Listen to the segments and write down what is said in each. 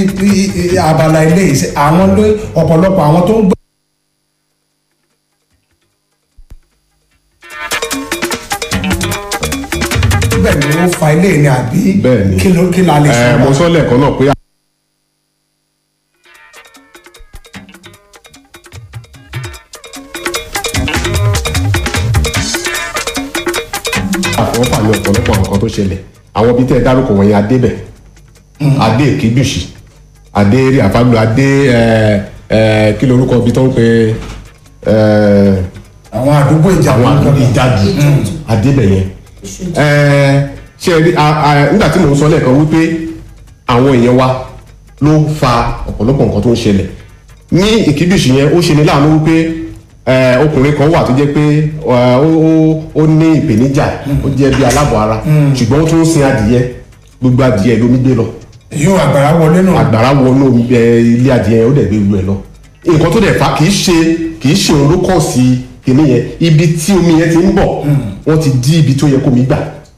i- i- abala ilé yìí ṣe àwọn ló ọ̀pọ̀lọpọ̀ àwọn tó ń gbé. bẹ́ẹ̀ ni ó fa ilé ni àbí bẹ́ẹ̀ ni kí ló kí la lè ṣe. ẹ mo sọ lẹ́ẹ̀kan náà pé àfọwọ́fà ní ọ̀pọ̀lọpọ̀ nǹkan tó ṣẹlẹ̀ àwọn ibi tẹ́ ẹ dárúkọ wọ̀nyí adébẹ̀ adé èkébùsì adé eré àfágbò adé ẹ ẹ kí lorúkọ ibi tó ń pe ẹ àwọn àdúgbò ìjà àwọn àdúgbò ìjádù adébẹ̀ yẹn ẹ ṣe rí a- a- nígbà tí mò ń sọ lẹ́ẹ̀kan wípé àwọn èèyàn wa ló fa ọ̀pọ̀lọpọ̀ nǹkan tó ń ṣẹlẹ̀ ní ìkíbíṣì yẹn ó ṣe ní láàánú wípé ẹ, ọkùnrin kan wà tó jẹ́ pé ẹ, ó ó- ó ní ìpèníjà ó jẹ́ bí aláàbọ̀ ara ṣùgbọ́n ó tún ń sin adìyẹ gbogbo adìyẹ lómi gbé lọ yóò àgbàrá wọlé náà. àgbàrá wọnú ẹ, ilé adìyẹ yẹn ó dẹ̀ gbé gbogbo ẹ lọ nǹkan tó dẹ̀ fa kì í ṣe kì í ṣe òun ló kọ̀ sí kinní yẹn ibi tí omi yẹn ti ń bọ̀ wọ́n ti dí ibi tó yẹ kó mi gbà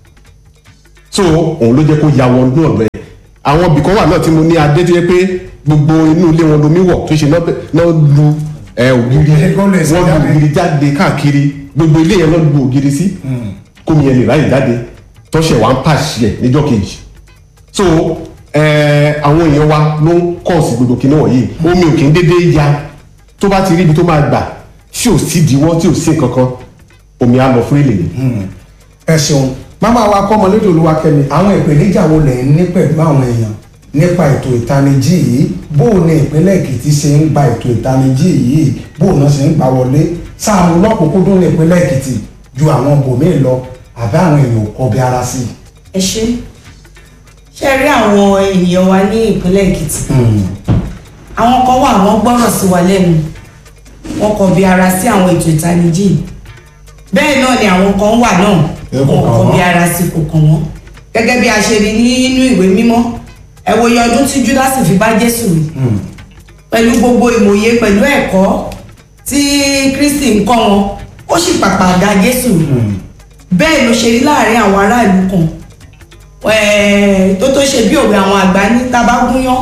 so òun ló jẹ́ kó ya wọn ní ọ̀rọ̀ ẹ̀ àwọn ibì kan wà náà tí mo ní adé tó yẹ pé gbogbo inú ilé wọn lomi wọ̀ tó ṣe náà náà lu ẹ, ògiri Kó lè ṣe wọ́n lu jáde. ògiri jáde káàkiri gbogbo ilé yẹn náà lu ògiri sí kómi yẹn lè ráyè jáde tọ́ṣẹ̀ wá ń pàṣẹ níjọ́ kejì so ẹ àwọn èèyàn wa ló ń kọ̀ sí gbogbo kinní wọ̀nyí omi ò kì í dédé ya tó bá ti rí ibi tó máa gbà tí ò sí ìdíwọ́ tí ò sí nǹkan kan omi á lọ fún ilé ni. ẹ ṣeun máma wa kọ́mọ lédè olúwakẹ́mi àwọn ìpèníjà wo lẹ̀ ń ní pẹ̀lú àwọn èèyàn nípa ètò ìtanijí yìí bó o ní ìpínlẹ̀ èkìtì ṣe ń gba ètò ìtanijí yìí bó o náà ṣe ń gbà wọlé sáàmù lọ́kùnkúndùn ní ìpínlẹ̀ èkìtì ju àwọn bòmíì lọ àbí àwọn èèyàn ò kọbi ara sí i. ẹ ṣe ṣe rí àwọn ènìyàn wa ní ìpínlẹ̀ èkìtì àwọn kan wà wọ́n gbọ́rọ̀ sí wa lẹ́nu wọ́n kọ bí ara sí àwọn ètò ìtanijí bẹ́ẹ̀ náà ni àwọn kan wà náà Ẹ kò wọ́n kàn kọ bí wọ́n. ara sí kò kàn wọ́n gẹ́gẹ́ bí a ṣe rí nínú ìwé mímọ́ ẹ wo iye ọdún tí júdásì fi bá jésù rí pẹ̀lú gbogbo ìmòye pẹ̀lú ẹ̀kọ́ tí kristi ń kọ́ wọn ó sì pàpà ga jésù rí bẹ́ẹ̀ ló ṣe rí láàrin àwọn aráàlú kan ẹ̀ẹ́, tó tó ṣe bí òwe àwọn àgbà ní tabagúnyán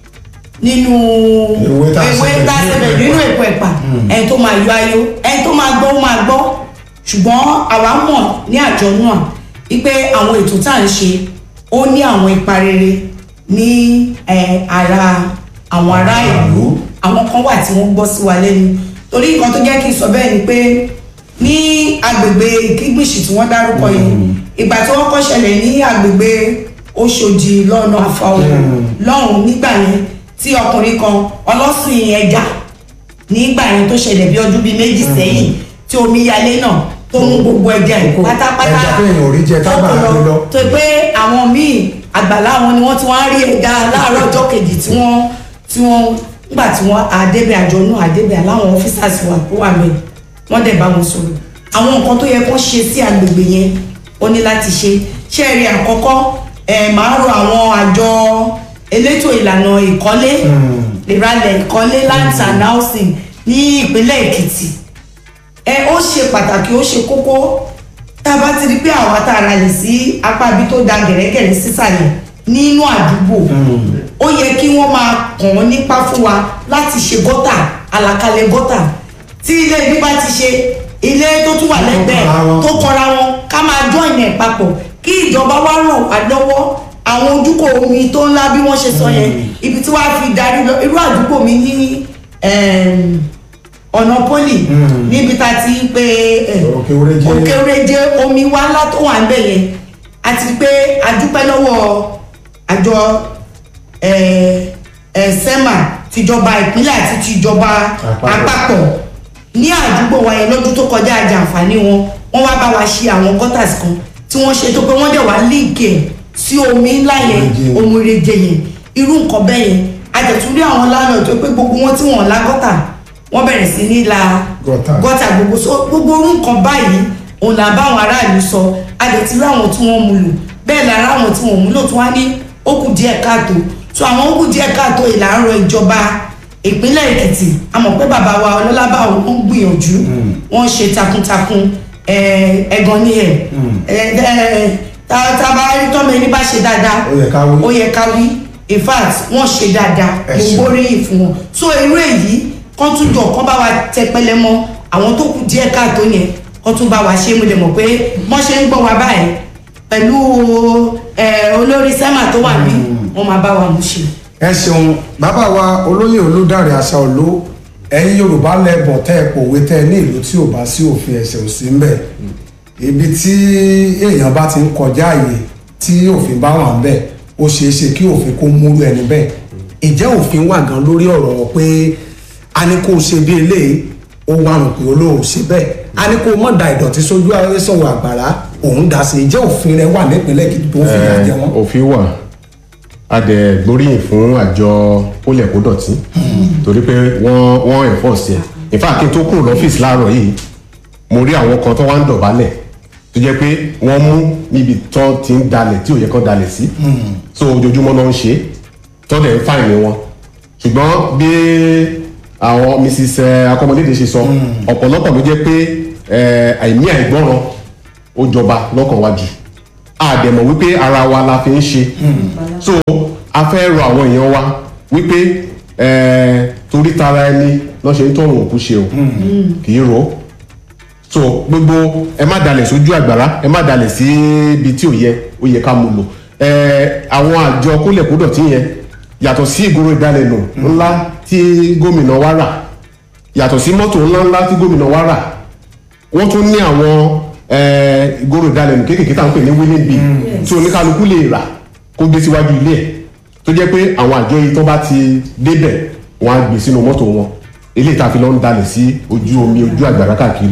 nínú Ewé tá a ṣe ewé tá a ṣe pẹ̀lú bẹ̀ nínú ẹ̀pà. èpo ẹ̀pà ẹni tó máa yọ ayọ̀ ẹni tó máa gbọ́ ó máa gbọ́ ṣùgbọ́n àwa mọ̀ ní àjọ náà wípé àwọn ètò tá à ń ṣe ó ní àwọn ipa rere ní eh, ara àwọn ará ìlú àwọn kan wà tí wọ́n gbọ́ sí wa lẹ́nu torí nǹkan tó jẹ́ kí n sọ bẹ́ẹ̀ ni pé ní agbègbè ìkígbìsì tí wọ́n dárúkọ yìí ìgbà tí wọ́n kọ́ ṣẹlẹ̀ ní agbègbè Òṣòdì lọ́nà àfàwọ̀ lọ́hùn nígbà yẹn tí ọkùnrin kan ọlọ́sìn ẹja nígbà yẹn tó ṣẹlẹ̀ bí ọdún bíi méjì sẹ́yìn tí omi yalé náà tó mú gbogbo ẹja ẹ̀ pátápátá ẹja téèyàn ò rí jẹ tágbà tó gbé lọ. tó pé àwọn míì àgbàlá wọn ni wọ́n ti wá rí ẹja láàárọ̀ ọjọ́ kejì tí wọ́n tí wọ́n nígbà tí wọ́n àdébẹ̀ àjọ náà àdébẹ̀ aláwọn ọ́fíṣàsì wà tó wà mẹ́rin wọ́n dẹ̀ bá wọn sọ̀rọ̀ àwọn nǹkan tó yẹ kó ṣe sí agbègbè yẹn ó ní láti ṣe ṣé ẹ rí àkọ́kọ́ ẹ̀ máa rọ àwọn àjọ elétò ìlànà ìkọ́lé ìralẹ̀ ìkọ́lé lands and housing ní ìpínlẹ̀ Èkìtì ẹ ó ṣe pàtàkì ó ṣe kókó tá a bá ti rí pé àwa tá a ra lè sí apá ibi tó da gẹ̀rẹ́gẹ̀rẹ́ sísàlẹ̀ nínú àdúgbò ó yẹ kí wọ́n máa kàn wọ́n nípa fún wa láti ṣe gọ́tà àlàkalẹ̀ gọ́tà tí ilé ibi bá ti ṣe ilé tó tún wà lẹ́gbẹ̀ẹ́ kọra wọn. tó kọra wọn ká máa join ẹ̀ papọ̀ kí ìjọba wá ràn wá lọ́wọ́ àwọn ojúkò omi tó ńlá bí wọ́n ṣe sọ yẹn ibi tí wàá fi darí lọ irú àdúgbò mi ní ẹm, ọ̀nà poli níbi tá a ti ń pe ẹ, Òkè Oréjé. òkè oréje omi wá ńlá tó wà ń bẹ̀ yẹn àti pé a dúpẹ́ lọ́wọ́ àjọ ẹ, ẹ, sẹ́mà tìjọba ìpínlẹ̀ àti tìjọba Àpapọ̀. àpapọ̀ ní àdúgbò wa yẹn lọ́dún tó kọjá àjàǹfààní wọn wọ́n wá bá wa ṣe àwọn gutters kan tí wọ́n ṣe tó pé wọ́n dẹ̀ wá líǹkì ẹ̀ sí omi ńlá yẹn Oríje. omi reje yẹn irú nǹkan bẹ́ẹ̀ yẹn àjẹ̀túndí àwọn lánàá tó pé gbogbo wọn tí wọ́n la gọ́tà wọ́n bẹ̀rẹ̀ sí ní la Gọ́tà. gọ́tà gbogbo so gbogbo orú nǹkan báyìí òun là bá àwọn aráàlú sọ àjẹ̀tí rí àwọn tí wọ́n mú lò bẹ́ẹ̀ lára àwọn tí wọ́n mú lò tí wọ́n á ní ó kù díẹ̀ káàtó so àwọn ó kù díẹ̀ káàtó ìlànà ìjọba ìpínlẹ̀ èkìtì a mọ̀ pé bàbá wa ọlọ́lábà wọn ń gbìyànjú wọ́n ń ṣe takuntakun ẹ̀, ẹ̀gàn ní ẹ̀ ẹ̀, ẹ̀, tá tá a bá rí tọ́mọ ẹni bá ṣe dáadáa Ó yẹ ká wí. ó yẹ ká wí in fact wọ́n ṣe dáadáa Ẹ mo ṣeun. gbóríyìn fún wọn so irú èyí kán tún jọ kán bá wa tẹpẹlẹ mọ́ àwọn tó kù díẹ̀ káàtó yẹn kán tún bá wa ṣe mo lè mọ̀ pé wọ́n ṣe ń gbọ́ wa báyìí pẹ̀lú ẹ, olórí sẹ́mà tó wà bí wọ́n máa bá wa mú ṣe. ẹ ṣeun bàbá wa olóyè olódàrẹ àṣà òló ẹ̀yin yorùbá lẹbọ tẹ ẹ pòwe tẹ ẹ ní ìlú tí ò bá sí òfin ẹ̀ṣẹ̀ ò sí ńbẹ̀ ibi tí èèyàn bá ti ń kọjá àyè tí òfin bá wà ńbẹ̀ ó ṣeé ṣe kí òfin kó múrú ẹni bẹ́ẹ̀ ìjẹ́ òfin wà gan lórí ọ̀rọ̀ pé a ní kó o ṣe bí eléyìí ó wà rùn pé olóò ṣe bẹ́ẹ̀ a ní kó o mọ̀ da ìdọ̀tí sójú sọ̀rọ̀ àgbàrá òun dà sí ìjẹ́ òfin rẹ wà nípìnlẹ̀ Èkìtì tó fi yà jẹ wọ́n. òfin wà a dẹ̀ gbóríyìn fún àjọ kólẹ̀ kó dọ̀tí torí pé wọ́n wọ́n enforce ẹ̀ in fact kí n tó kúrò lọ́fíìsì láàárọ̀ yìí mo rí àwọn kan tó wá ń dọ̀bálẹ̀ tó jẹ́ pé wọ́n mú níbi tó ti ń dalẹ̀ tí ò yẹ kó dalẹ̀ sí so ojoojúmọ́ náà ń ṣe é tó dẹ̀ ń fáìní wọn ṣùgbọ́n bí àwọn mrs eh, akọmọlédè ṣe sọ ọ̀pọ̀lọpọ̀ ló jẹ́ pé eh, àìní àìgbọ́ràn ó jọba lọ́kàn wájú àdẹ̀mọ̀ wípé ara wa la fi ń ṣe so a fẹ́ rọ àwọn èèyàn wa wípé eh, torí tara ẹni lọ́ ṣe ń tọrùn òkú ṣe o kì í ro so gbogbo ẹ má dalẹ̀ sójú àgbàrá ẹ má dalẹ̀ sí ibi tí ò yẹ ó yẹ ká mú lò Eh, àwọn àjọ kólẹ̀kódọ̀tí yẹn yàtọ̀ sí ìgboro ìdálẹ́nu ńlá tí gómìnà wa rà yàtọ̀ sí mọ́tò ńláńlá tí gómìnà wa rà wọ́n tún ní àwọn eh, ìgboro ìdálẹ́nu kéékèèké tá à ń pè ní winning bee tí oníkálukú lè rà kó gbé síwájú ilé ẹ̀ tó jẹ́ pé àwọn àjọ yìí tó bá ti débẹ̀ wọ́n á gbé sínú mọ́tò wọn eléyìí tá a fi lọ ń dalẹ̀ sí ojú omi ojú àgbàrá káàkiri.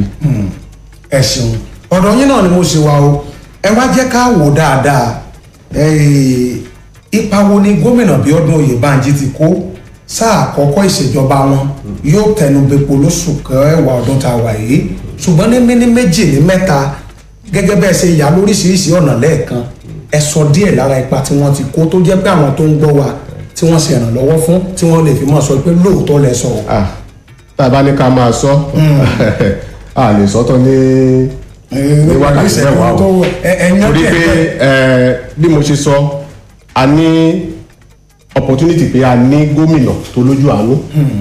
ẹ ṣeun ọ̀dọ̀ yín náà ni mo ṣe wá o ẹ wá jẹ́ ká wò dáadáa Eh, ipa wo ni gómìnà Bíọ́dún Oyèbánjí ti kó sáà àkọ́kọ́ ìṣèjọba wọn yóò tẹnu bepo lóṣù kẹwàá ọdún tá a wà yìí ṣùgbọ́n ní mímí méjì ní mẹ́ta gẹ́gẹ́ bẹ́ẹ̀ ṣe yà lóríṣiríṣi ọ̀nà lẹ́ẹ̀kan ẹ sọ díẹ̀ lára ipa tí wọ́n ti kó tó jẹ́ pé àwọn tó ń gbọ́ wa tí wọ́n ṣe ìrànlọ́wọ́ fún tí wọ́n lè fi mọ̀ sọ pé lóòótọ́ lẹ sọ. Ah, tá a bá ní ká máa sọ a lè sọ́tọ̀ ní ní wákàtí mẹ́wàá o torí pé eh, bí mo ṣe sọ a ní opportunity pé a ní gómìnà tó lójú àánú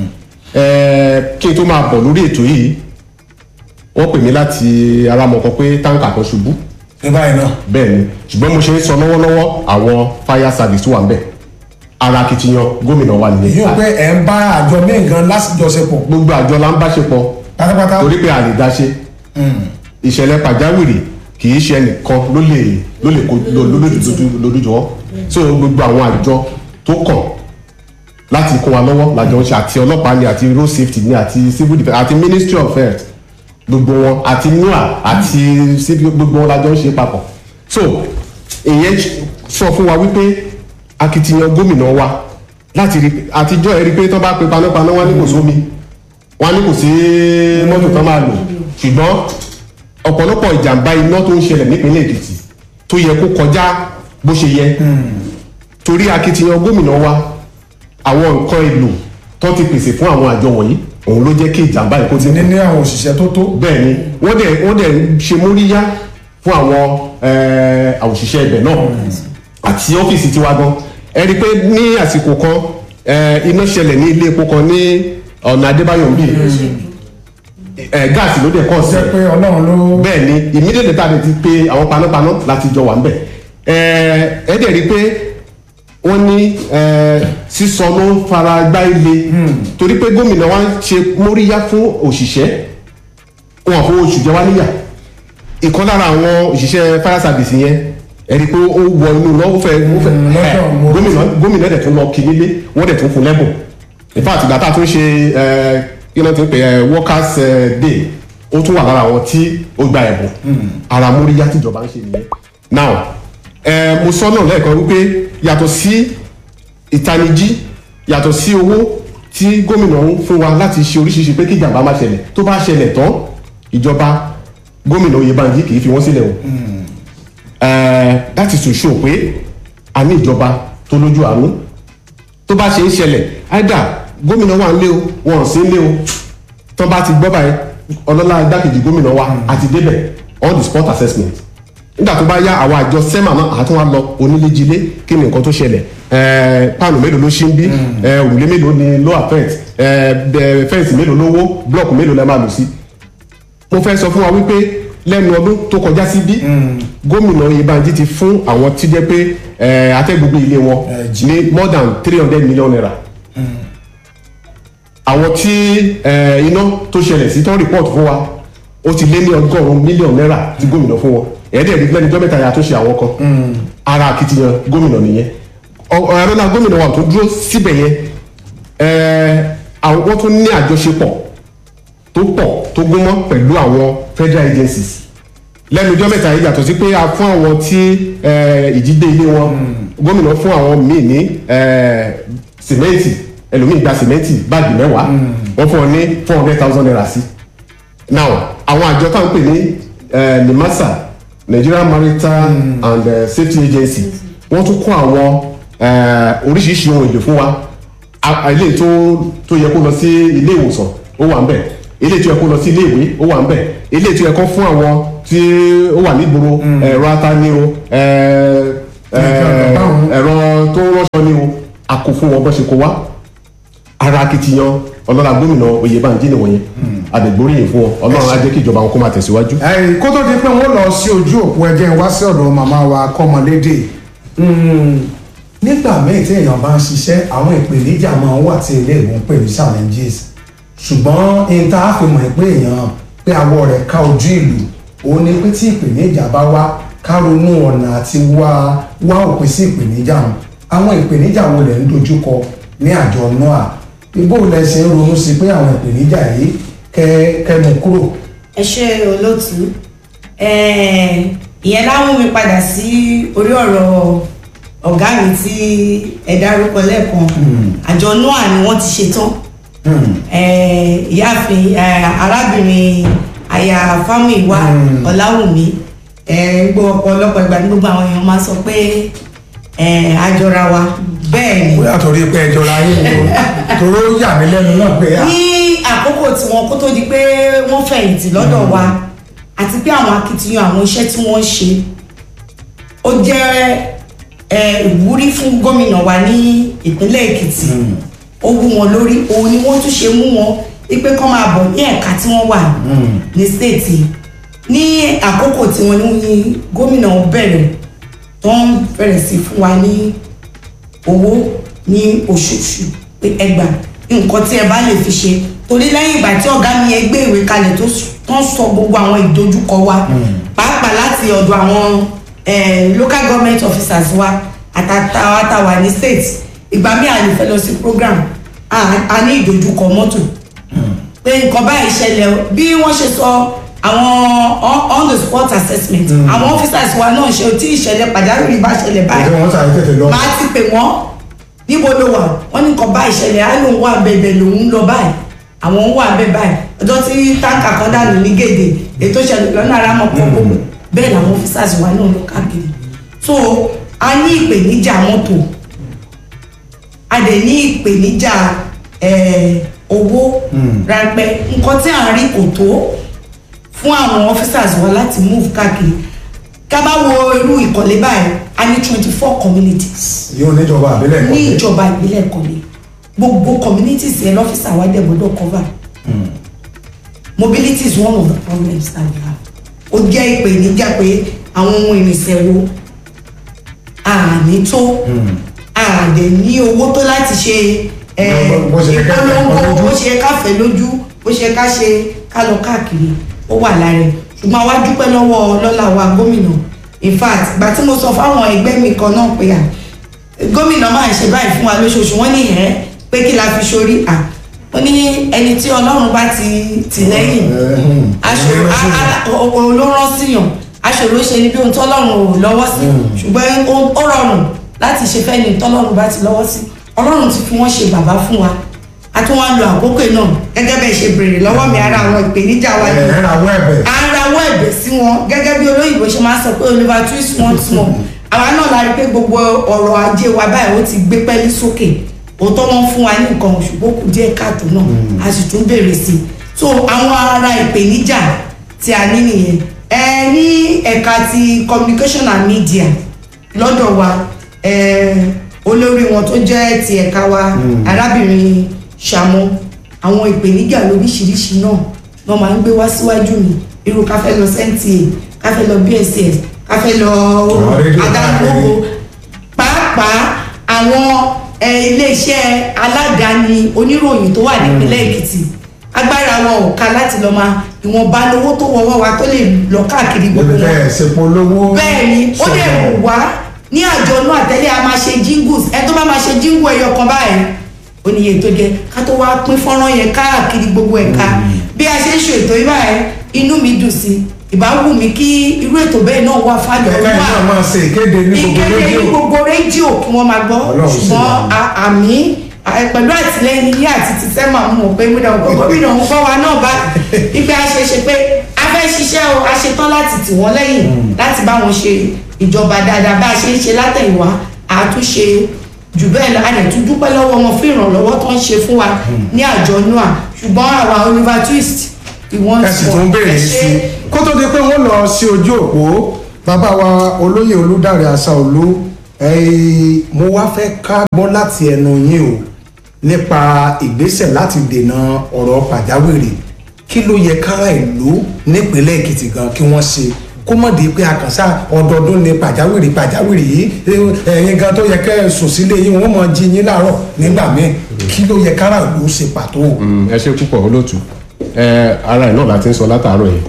Eh, kí n tó máa bọ̀ lórí ètò yìí wọ́n pè mí láti aramọ̀kọ pé táǹkà kan ṣubú ní báyìí náà bẹ́ẹ̀ ni ṣùgbọ́n mo ṣe ń sọ lọ́wọ́lọ́wọ́ àwọn fire service wà ń bẹ̀ ara akitiyan gómìnà wa nìyẹn yóò pé ẹ̀ ń bá àjọ míì gan lásìjọsepọ̀ gbogbo àjọ la ń bá ṣe pọ̀ pátápátá torí pé a lè dá ṣe ìṣẹ̀lẹ̀ pàjáwìrì kì í ṣe ẹnìkan ló lè ló lè kó lójújọ́ so gbogbo àwọn àjọ tó kàn láti kó wa lọ́wọ́ làjọ ń ṣe àti ọlọ́pàá ni àti road safety ni àti civil defence àti ministry of health gbogbo wọn àti nua àti civil gbogbo wọn làjọ ń ṣe papọ̀ so ìyẹn sọ fún wa wípé akitiyan gómìnà wa láti rí àtijọ́ ẹ rí pé tó bá pe panápaná wá ní kò sómi wọ́n ní kò sí mọ́tò tán máa lò ṣùgbọ́n ọ̀pọ̀lọpọ̀ ìjàmbá iná tó ń ṣẹlẹ̀ nípínlẹ̀ Èkìtì tó yẹ kó kọjá bó ṣe yẹ torí akitiyan gómìnà wa àwọn nǹkan èlò tó ti pèsè fún àwọn àjọ wọ̀nyí òun ló jẹ́ kí ìjàmbá yìí kó ti ní ní àwọn òṣìṣẹ́ tó tó bẹ́ẹ̀ ni wọ́n dẹ̀ wọ́n dẹ̀ ń ṣe móríyá fún àwọn eh, òṣìṣẹ́ ibẹ̀ náà àti ọ́fíìsì tiwa gan ẹ rí i pé ní àsìkò kan eh, iná ṣẹlẹ̀ ní ilé epo kan ní ọ̀nà Adébáyọ̀ ń bì ẹ̀ gáàsì ló dẹ̀ kọ́ sí jẹ́ pé ọlọ́run ló bẹ́ẹ̀ ni immediately tá a lè ti pe àwọn panápaná láti jọ wà ń bẹ̀ ẹ̀ ẹ́ dẹ̀ rí i pé wọ́n ní ẹ̀ sísọ ló ń fara gbá ilé torí pé gómìnà wa ń ṣe móríyá fún òṣìṣẹ́ wọn fún oṣù jẹ wá níyà ìkan lára àwọn òṣìṣẹ́ fire service yẹn ẹ rí i pé ó wọ inú lọ ó fẹ́ ó fẹ́ Mm, lọ́dọ̀ mo- gómìnà gómìnà dẹ̀ tún lọ kí nílé wọ́n dẹ̀ tún fún lẹ́bùn in fact ìgbà tá a tún ṣe ẹ kí ló ti ń pè ẹ workers eh, day ó tún wà lára àwọn tí ó gba ẹ̀bùn ara móríyá tíjọba ń ṣe nìyẹn now ẹ mo sọ náà lẹ́ẹ̀kan wípé yàtọ̀ sí ìtanijí yàtọ̀ sí owó tí gómìnà ń fún wa láti ṣe oríṣiríṣi pé kí ìjàmbá má ṣẹlẹ̀ tó bá ṣẹlẹ̀ tán ìjọba gómìnà Oyèbánjí kì í fi wọ́n sílẹ̀ o Eh, that is to show pé a ní ìjọba tó lójú àánú tó bá ṣe ń ṣẹlẹ̀ either gómìnà wà nílé o wọn ò sí nílé o tó bá ti gbọ́ báyìí ọlọ́lá igbákejì gómìnà wa àti débẹ̀ all the sport assessment nígbà tó bá yá àwọn àjọ sẹ́mà náà àtún wá lọ oníléjilé kí ni nǹkan tó ṣẹlẹ̀ ẹ̀ẹ́ páànù mélòó ló ṣí ń bí ẹ̀ẹ́ òrùlé mélòó ni ló affect ẹ̀ẹ́ fẹ́ǹsì mélòó ló wó blọọkù mélòó lẹ́ máa lò sí mo fẹ́ sọ fún wa wípé lẹ́nu ọdún tó kọjá sí bí gómìnà Oyèbánjí ti fún àwọn tí jẹ́ pé ẹ̀ẹ́ atẹ́gbogbo ilé wọn Ẹ jí. ní more than three hundred million naira àwọn tí ẹ̀ẹ́ iná tó ṣẹlẹ̀ sí tán report fún wa ó ti lé ní ọgọ́rùn-ún mílíọ̀nù náírà tí gómìnà fún wọn ẹ̀ẹ́dẹ̀ rí lẹ́nu jọ́mẹ́ta ya tó ṣe àwọn kan ara akitiyan gómìnà nìyẹn ọ̀rọ̀ náà gómìnà wa tó dúró síbẹ̀ yẹn ẹ̀ẹ́ àwọn wọ́n tún ní àjọṣepọ̀ tó pọ̀ tó gúnmọ́ pẹ̀lú àwọn federal agencies lẹ́nu ọjọ́ mẹ́ta yìí yàtọ̀ sí pé a fún àwọn tí eh, ìjídé ilé wọn gómìnà fún àwọn míì ní eh, sìmẹ́ǹtì ẹlòmíì gba sìmẹ́ǹtì báàgì mẹ́wàá wọ́n fún ọ ní four hundred thousand naira sí now àwọn àjọ táwọn pè ní eh, NIMASA Nigerian Maritime and eh, Safety Agency wọ́n tún kó àwọn eh, oríṣiríṣi ohun èlò fún wa a- a- ilé tó tó yẹ kó lọ sí ilé ìwòsàn ó wà ń bẹ̀ ilé tó yẹ kó lọ sí ilé ìwé ó wà ń bẹ̀ ilé tó yẹ kó fún àwọn tí ó wà nígboro ẹ̀rọ atani o ẹ̀, ẹ̀, ẹ̀rọ tó rọ́ṣọ ni o a kò fún wọn bó ṣe kó wá ara akitiyan ọlọ́lá gómìnà Oyèbánjí nìwọ̀nyẹn àdègbóríyìn fún wọn ọlọ́run á jẹ́ kí ìjọba wọn kó máa tẹ̀síwájú. ẹ̀yìn kó tó di pé wọ́n lọ sí ojú òpó ẹjẹ́ wá sí ọ̀dọ̀ màmá wa kọ́mọlédè Mm, nígbà míì tí èèyàn bá ń ṣiṣẹ́ àwọn ìpèníjà máa ń wà tí ilé ìwọ̀n pè ní challenges ṣùgbọ́n n ta fi mọ̀ pé èèyàn pé awọ rẹ̀ ká ojú ìlú òun ni pé tí ìpèníjà bá wá ká ronú ọ̀nà àti wá wá òpin sí ìpèníjà wọn àwọn ìpèníjà wo lẹ̀ ń dojúkọ ní àjọ noa ibo lẹ ṣe ń ronú sí pé àwọn ìpèníjà yìí kẹ́ kẹ́ mú kúrò. ẹ ṣe olóòtú Eh, ìyẹn láwọn mi padà sí orí ọ̀rọ̀ ọ̀gá mi tí ẹ dárúkọ lẹ́ẹ̀kan àjọ noa ni wọ́n ti ṣetán Hmm. Eh, ìyáàfin eh, arábìnrin aya fámìwá ọ̀làwùmí eh, gbọ́ ọ̀pọ̀lọpọ̀ ìgbà ní gbogbo àwọn èèyàn máa sọ pé eh, àjọra wa bẹ́ẹ̀ ni bóyá torí pé ẹjọ́ la yín o torí ó yà mí lẹ́nu náà pé à. ní àkókò tí wọn kó tó di pé wọ́n fẹ̀yìntì lọ́dọ̀ wa àti pé àwọn akitiyan àwọn iṣẹ́ tí wọ́n ń ṣe ó jẹ́ eh, ìwúrí fún gómìnà wa ní ìpínlẹ̀ Èkìtì ó wú wọn lórí òun ni wọ́n tún ṣe mú wọn wípé kọ́ máa bọ̀ ní ẹ̀ka tí wọ́n wà ní stéètì ní àkókò tí wọ́n ní gómìnà bẹ̀rẹ̀ tó ń bẹ̀rẹ̀ sí fún wa ní owó ní oṣooṣù pé ẹgbà nǹkan tí ẹ bá lè fi ṣe torí lẹ́yìn ìgbà tí ọ̀gá mi yẹn gbé ìwé kalẹ̀ tó s- tó ń sọ gbogbo àwọn ìdojúkọ wa pàápàá láti ọ̀dọ̀ àwọn eh, local government officers wa àtàtàwà àtàwà ní state ìgbà míì a lè fẹ́ lọ sí program a a ní ìdojúkọ mọ́tò pé nǹkan báyìí ṣẹlẹ̀ o. bí wọ́n ṣe sọ àwọn on- on the spot assessment àwọn officers wa náà ṣe tí ìṣẹ̀lẹ̀ pàjáwìrì bá ṣẹlẹ̀ báyìí ìdí wọn sáré tètè lọ. máa ti pè wọ́n níbo ló wà wọ́n ní nǹkan báyìí ṣẹlẹ̀ á lóun wà bẹ̀bẹ̀ lòun ń lọ báyìí àwọn ń wà bẹ́ẹ̀ báyìí ọjọ́ tí táǹkà kan dànù ní gèdè ètò ìṣẹ̀lẹ̀ lọ́nà ara mọ̀ pọ̀ gbogbo bẹ́ẹ̀ làwọn officers wa náà lọ káàkiri so a ní ìpèníjà mọ́tò a dẹ̀ ní ìpèníjà eh, owó ráńpẹ́ nǹkan tí à ń rí kò tó fún àwọn officers wa láti move káàkiri ká bá wo irú ìkọ̀lé báyìí a ní twenty four communities yóò níjọba àbílẹ̀ ní kọ́lé. ìjọba ìbílẹ̀ ìkọ̀lé gbogbo communities yẹn lọ́fíìsì àwa dẹ̀ gbọ́dọ̀ cover mobility is one of the problems that we have ó jẹ́ ìpèníjà pé àwọn ohun ìrìnsẹ̀ wo àní tó àdè ní owó tó láti ṣe eh, Bó- bó ṣe yẹ ká fẹ́ ìpolongo lójú. bó ṣe yẹ ká fẹ́ lójú bó ṣe yẹ ká ṣe ká lọ káàkiri ó wà lára ẹ̀ ṣùgbọ́n àwa dúpẹ́ lọ́wọ́ lọ́lá wa gómìnà in fact ìgbà tí mo sọ fáwọn ẹgbẹ́ mi kan náà pé à gómìnà máa ń ṣe báyìí fún wa lóṣooṣù wọ́n ní ẹ̀ pé kí la fi sórí à ó ní ẹni tí ọlọ́run bá ti tì lẹ́yìn aṣòro a- a- o- o- ló rán síyàn aṣòro ṣe ni bí ohun tọ́lọ́run ò lọ́wọ́ sí ṣùgbọ́n ó ó rọrùn láti ṣe fẹ́ ni tọ́lọ́run bá ti lọ́wọ́ sí ọlọ́run ti fi wọ́n ṣe bàbá fún wa a tún wá ń lo àkókò náà gẹ́gẹ́ bẹ́ẹ̀ ṣe béèrè lọ́wọ́ mi ara àwọn ìpèníjà wa ẹ̀ yìí ẹ̀ rawọ́ ẹ̀bẹ̀. à ń rawọ́ ẹ̀bẹ̀ sí wọn gẹ́gẹ́ bí olóyìnbó ṣe máa ń sọ pé oliver twist once more àwa náà la rí pé gbogbo ọrọ̀ ajé wa báyìí ó ti gbé pẹ́lí sókè òótọ́ wọn fún wa ní nǹkan ṣùgbọ́n kù díẹ̀ káàtó náà a sì tún béèrè sí i so àwọn ara ìpèníjà tí a ní nìyẹn ẹ ní ẹ̀ka ti communication and media lọ́dọ̀ wa ẹ olórí wọn tó jẹ́ ti ẹ̀ka wa arábìnrin Ṣàmọ́ àwọn ìpèníjà lóríṣiríṣi náà náà máa ń gbé wá síwájú mi irú ká fẹ́ lọ NTA ká fẹ́ lọ BSS ká fẹ́ lọ Àwọn rédíò adágbòho pàápàá àwọn ẹ, iléeṣẹ́ aládàáni oníròyìn tó wà nípínlẹ̀ Èkìtì agbára wọn ò ká láti lọ máa ìwọ̀nba lówó tó wọ́wọ́ wa tó lè lọ káàkiri gbogbo níbi wọn bẹ́ẹ̀ ṣepo lówó. bẹ́ẹ̀ ni ó lè wù wá ní àjọ náà tẹ́lẹ̀ a máa ṣe jingles ẹ tó bá máa ṣe jingle ẹyọ kan báyìí ó ní iye tó jẹ ká tó wá pín fọ́nrán yẹn káàkiri gbogbo ẹ̀ka bí a ṣe ń ṣe ètò yìí báyìí inú mi dùn sí ìbá wù mí kí irú ètò bẹ́ẹ̀ náà wà fájọ ẹ̀ka wà yìí náà máa ṣe ìkéde ní gbogbo ìkéde ní rédíò. gbogbo rédíò kí wọ́n máa gbọ́ Ọlọ́run sì ṣùgbọ́n wà. a- àmì à- pẹ̀lú àtìlẹ́yìn yìí àti ti sẹ́mà mọ̀ pé mo dàn pé gómìnà ń gbọ́ wa náà bá ìgbà ṣeṣe pé a fẹ́ ṣiṣẹ́ o a ṣetán láti tì wọ́n lẹ́yìn láti bá wọn ṣe ìjọba dáadáa bá a ṣe ń ṣe látẹ̀yìnwá àtúnṣe jù bẹ́ẹ̀ lọ a lè tún dúpẹ́ lọ́wọ́ wọn fún ìrànlọ́wọ́ tó ń ṣe fún wa ní àjọ noa ṣùgbọ́n àwa Oliver Twist ìwọ̀n ẹ sì tún béèrè sí i kó tó di pé wọ́n lọ sí ojú òpó bàbá wa olóyè olùdarí Àṣàolú ẹ̀ẹ́ mo wá fẹ́ ká gbọ́ láti ẹnu yín o nípa ìgbésẹ̀ láti dènà ọ̀rọ̀ pàjáwìrì kí ló yẹ kára ìlú nípínlẹ̀ Èkìtì gan kí wọ́n ṣe kó mọ̀ di pé àkànṣá ọdọọdún ni pàjáwìrì pàjáwìrì yìí ẹ̀yin gan tó yẹ kẹ́ ẹ sùn sílé yín wọ́n mọ̀ jí yín láàárọ̀ nígbà míì kí ló yẹ kára ìlú ṣe pàtó. Mm, ẹ ṣe púpọ̀ olóòtú ẹ ara ẹ̀ náà la ti ń sọ látàárọ̀ yìí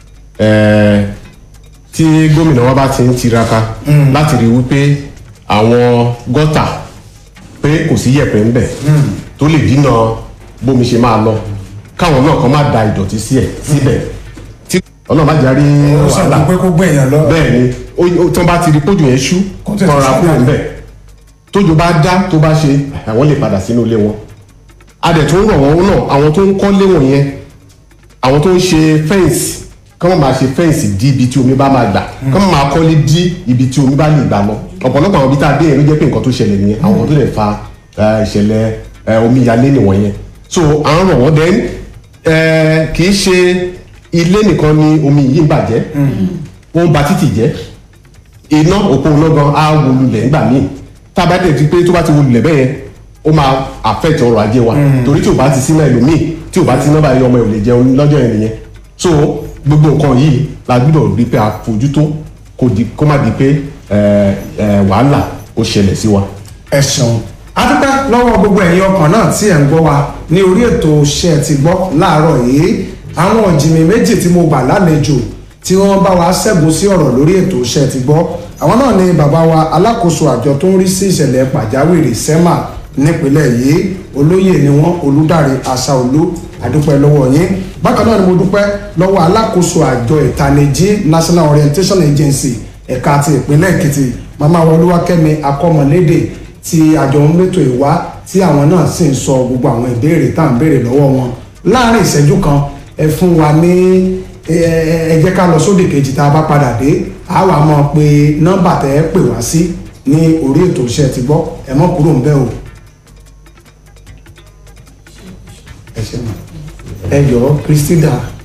ẹ tí gómìnà wa bá ti ń tiraka láti rí wípé àwọn gọ́tà pé kò sí yẹ̀pẹ̀ ńbẹ̀ tó lè dínà bómi ṣe máa lọ káwọn náà kàn má da ìdọ̀tí sí ẹ̀ síbẹ̀ tí ọlọ́run má járí ó sọ wàhálà pé kó gbẹ̀yàn lọ. bẹ́ẹ̀ ni ó- ó- tí wọ́n bá ti rí pójú yẹn ṣú Kó tètè kọ́ra sá kúrò jáde. ńbẹ̀ tójò bá dá tó bá ṣe àwọn lè padà sínú ilé wọn a dẹ̀ tún rọ̀ wọ́n náà àwọn tó ń kọ́lé wọ̀nyẹn àwọn tó ń ṣe fẹ́ǹsì kọ́ máa ṣe fẹ́ǹsì dí ibi tí omi bá máa gbà kọ́ máa kọ́lé dí ibi tí omi bá lè gbà lọ ọ̀pọ̀lọpọ̀ àwọn ibi tá a dé yẹn ló jẹ́ pé nǹkan tó ṣẹlẹ̀ nìyẹn àwọn tó lè fa eh, ìṣẹ̀lẹ̀ eh, omíyalé nìwọ̀nyẹn so à ń rọ̀ wọ́n then eh, kì í ṣe ilé nìkan ni omi yìí ń bàjẹ́ ó ń ba títì jẹ́ iná òpó iná gan á wo lulẹ̀ nígbà míì tá a bá dẹ̀ ti pé tó bá ti wo lulẹ̀ bẹ́ẹ̀ yẹn ó máa affect ọrọ̀ ajé wa torí tí ò bá ti sí náà ẹlòmíì tí ò bá ti ná báyìí ọmọ ẹ̀ ò lè jẹun lọ́jọ́ yẹn nìyẹn so gbogbo nǹkan yìí la gbọ́dọ̀ rí pé a fojú tó kó di kó má di pé ẹ, ẹ, wàhálà ó ṣẹlẹ̀ sí wa. ẹ ṣeun adúpẹ́ lọ́wọ́ gbogbo ẹ̀yin ọkàn náà tí ẹ̀ ń gbọ́ wa ní orí ètò ṣe ti gbọ́ láàárọ̀ yìí àwọn ọ̀jìnmí méjì tí mo gbà lálejò tí wọ́n bá wa ṣẹ́gun sí ọ̀rọ̀ lórí ètò ṣe ti gbọ́ àwọn náà ni bàbá wa alákòóso àjọ tó ń rí sí ìṣẹ̀lẹ̀ pàjáwìrì sẹ́mà nípínlẹ̀ yìí olóyè ni wọ́n olùdarí Àṣàolú adúpẹ́ lọ́wọ́ yín bákan náà ni mo dúpẹ́ lọ́wọ́ alákòóso àjọ ìtanijí National Orientation Agency ẹ̀ka ti ìpínlẹ̀ Èkìtì màmá wa Olúwakẹ́mi akọ́mọlédè tí àjọ ń mẹ́tò ìwá tí àwọn náà sì ń sọ gbogbo àwọn ìbéèrè tá à ń béèrè lọ́wọ́ wọn láàrin ìṣẹ́jú kan ẹ fún wa ní ẹ ẹ jẹ́ ká lọ sódì kejì tá a bá padà dé a wà mọ̀ pé nọ́mbà tẹ́ ẹ pè wá sí ní orí ètò iṣẹ́ ti gbọ́ ẹ mọ́ kúrò ń bẹ̀ o. ẹ ṣe mọ̀ ẹ yọ Christina